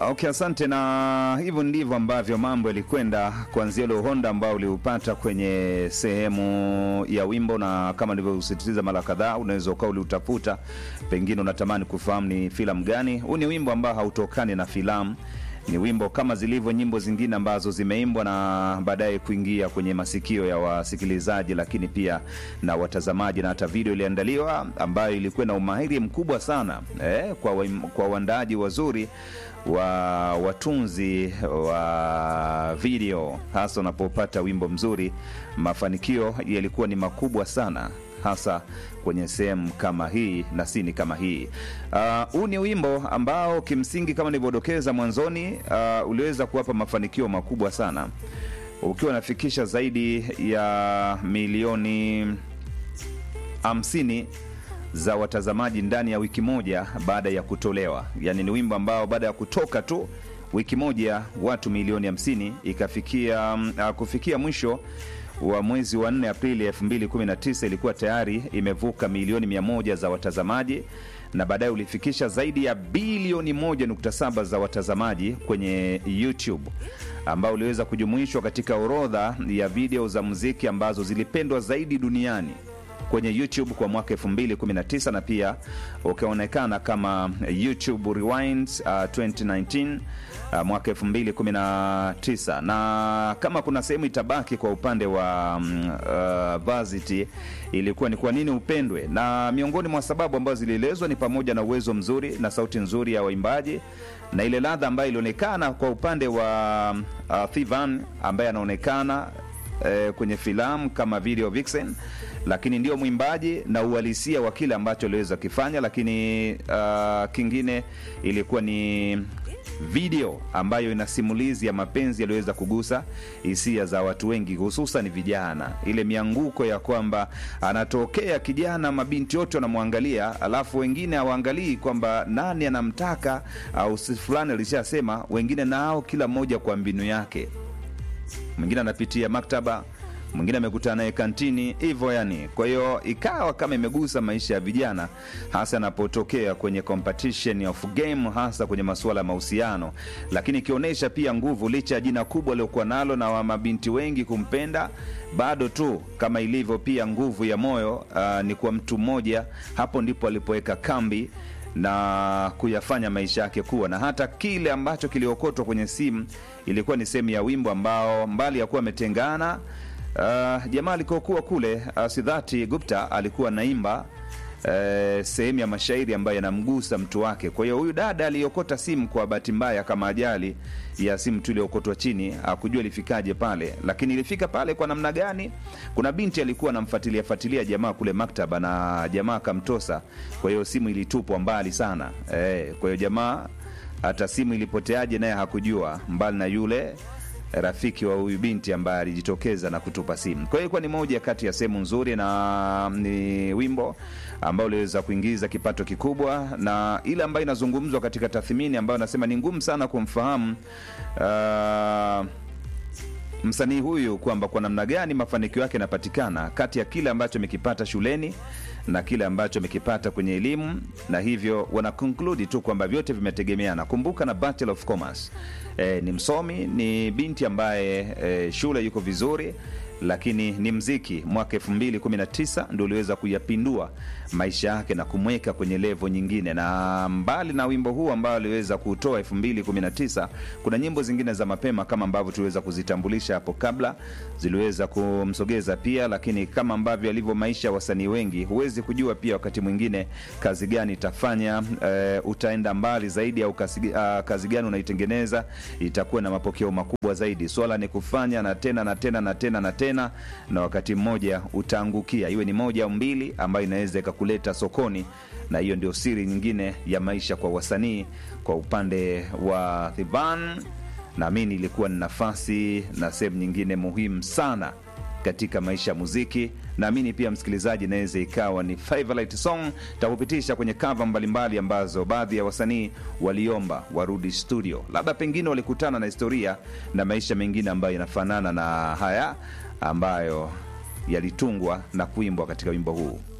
Okay, asante. Na hivyo ndivyo ambavyo mambo yalikwenda kuanzia ule uhondo ambao uliupata kwenye sehemu ya wimbo, na kama nilivyosisitiza mara kadhaa, unaweza ukawa uliutafuta, pengine unatamani kufahamu ni filamu gani. Huu ni wimbo ambao hautokani na filamu ni wimbo kama zilivyo nyimbo zingine ambazo zimeimbwa na baadaye kuingia kwenye masikio ya wasikilizaji, lakini pia na watazamaji, na hata video iliandaliwa ambayo ilikuwa na umahiri mkubwa sana eh, kwa, wa, kwa waandaaji wazuri wa watunzi wa video, hasa unapopata wimbo mzuri, mafanikio yalikuwa ni makubwa sana hasa kwenye sehemu kama hii na sini kama hii. Huu uh, ni wimbo ambao kimsingi kama nilivyodokeza mwanzoni, uh, uliweza kuwapa mafanikio makubwa sana ukiwa unafikisha zaidi ya milioni hamsini za watazamaji ndani ya wiki moja baada ya kutolewa. Yaani ni wimbo ambao baada ya kutoka tu wiki moja watu milioni hamsini ikafikia uh, kufikia mwisho wa mwezi wa 4 Aprili 2019 ilikuwa tayari imevuka milioni 100 za watazamaji na baadaye ulifikisha zaidi ya bilioni 1.7 za watazamaji kwenye YouTube ambao uliweza kujumuishwa katika orodha ya video za muziki ambazo zilipendwa zaidi duniani kwenye YouTube kwa mwaka 2019 na pia ukaonekana kama YouTube Rewind uh, 2019 uh, mwaka 2019 na kama kuna sehemu itabaki kwa upande wa um, uh, Varsity ilikuwa ni kwa nini upendwe, na miongoni mwa sababu ambazo zilielezwa ni pamoja na uwezo mzuri na sauti nzuri ya waimbaji na ile ladha ambayo ilionekana kwa upande wa uh, Thivan ambaye anaonekana eh, kwenye filamu kama video vixen lakini ndio mwimbaji na uhalisia wa kile ambacho aliweza kifanya, lakini uh, kingine ilikuwa ni video ambayo ina simulizi ya mapenzi yaliyoweza kugusa hisia za watu wengi, hususan vijana. Ile mianguko ya kwamba anatokea kijana, mabinti wote wanamwangalia, alafu wengine hawaangalii kwamba nani anamtaka au si fulani alishasema, wengine nao kila mmoja kwa mbinu yake. Mwingine anapitia maktaba mwingine amekutana naye kantini hivyo yani. Kwa hiyo ikawa kama imegusa maisha ya vijana, hasa anapotokea kwenye competition of game, hasa kwenye masuala ya mahusiano, lakini ikionyesha pia nguvu, licha ya jina kubwa aliokuwa nalo na wa mabinti wengi kumpenda, bado tu kama ilivyo pia nguvu ya moyo uh, ni kwa mtu mmoja. Hapo ndipo alipoweka kambi na kuyafanya maisha yake kuwa na hata kile ambacho kiliokotwa kwenye simu ilikuwa ni sehemu ya wimbo ambao mbali ya kuwa ametengana Uh, jamaa alikokuwa kule uh, Sidhati Gupta alikuwa naimba uh, sehemu ya mashairi ambayo yanamgusa mtu wake. Kwa hiyo huyu dada aliokota simu kwa bahati mbaya, kama ajali ya simu tu iliokotwa chini, akujua ilifikaje pale, lakini ilifika pale kwa namna gani? Kuna binti alikuwa anamfuatilia fuatilia jamaa kule maktaba, na jamaa akamtosa. Kwa hiyo simu ilitupwa mbali sana eh, kwa hiyo jamaa hata simu ilipoteaje naye hakujua, mbali na yule rafiki wa huyu binti ambaye alijitokeza na kutupa simu. Kwa hiyo ilikuwa ni moja kati ya sehemu nzuri, na ni wimbo ambao uliweza kuingiza kipato kikubwa, na ile ambayo inazungumzwa katika tathmini ambayo nasema ni ngumu sana kumfahamu uh, msanii huyu kwamba kwa namna gani mafanikio yake yanapatikana kati ya kile ambacho amekipata shuleni na kile ambacho amekipata kwenye elimu, na hivyo wana conclude tu kwamba vyote vimetegemeana. Kumbuka na Bachelor of Commerce e, ni msomi, ni binti ambaye e, shule yuko vizuri lakini ni mziki mwaka 2019 ndio uliweza kuyapindua maisha yake na kumweka kwenye levo nyingine. Na mbali na wimbo huu ambao aliweza kutoa 2019, kuna nyimbo zingine za mapema kama ambavyo tuliweza kuzitambulisha hapo kabla, ziliweza kumsogeza pia, lakini kama ambavyo alivyo maisha ya wasanii wengi, huwezi kujua pia wakati mwingine kazi gani itafanya e, utaenda mbali zaidi au kazi, uh, kazi gani unaitengeneza itakuwa na mapokeo makubwa zaidi. Swala ni kufanya na tena na tena na tena na tena na wakati mmoja utaangukia, iwe ni moja au mbili, ambayo inaweza ikakuleta sokoni, na hiyo ndio siri nyingine ya maisha kwa wasanii. Kwa upande wa Thiban, naamini ilikuwa ni nafasi na sehemu nyingine muhimu sana katika maisha ya muziki. Naamini pia msikilizaji, inaweza ikawa ni favorite song. Takupitisha kwenye kava mbalimbali ambazo baadhi ya wasanii waliomba warudi studio, labda pengine walikutana na historia na maisha mengine ambayo yanafanana na haya ambayo yalitungwa na kuimbwa katika wimbo huu.